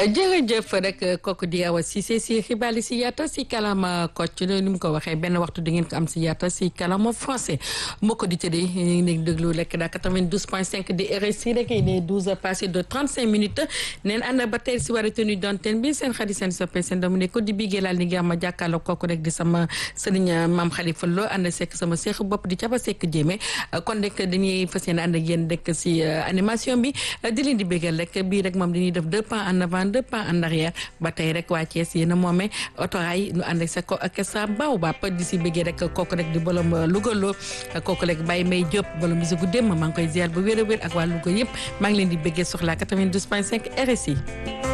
jërëjëf rek kooku di Awa Cissé si xibaar yi si yaata si kalama Kocc ni mu ko waxee benn waxtu di ngeen ko am si yaata si kalama français mbokk di tëddee ñu ngi déglu rek daa 92 point 5 di RSI rek il est 12 heures passé de 35 minutes neen ànd ba tey si war a tenue d'antenne bi seen xarit seen soppe seen doomu ne ko di bigee laal ni nga ma jàkkaarloo kooku rek di sama sëriñ maam Khalifa Lo ànd sekk sama seex bopp di caba sekk jéeme kon rek dañuy fas yéene ànd ak yéen rek si animation bi di leen di bégal rek bii rek moom dañuy def deux pas en avant deux pas en arrière ba tey rek waa Thiès yéen a moomee otoraay ñu ànd ak sa ko ak sa baaw baap di si bëggee rek kooku rek di bolom Louga loo kooku rek Baye May Diop bolom musique démb maa ngi koy ziar bu wér a wér ak waa Louga yëpp maa ngi leen di bëggee soxla 92 point 5 RSI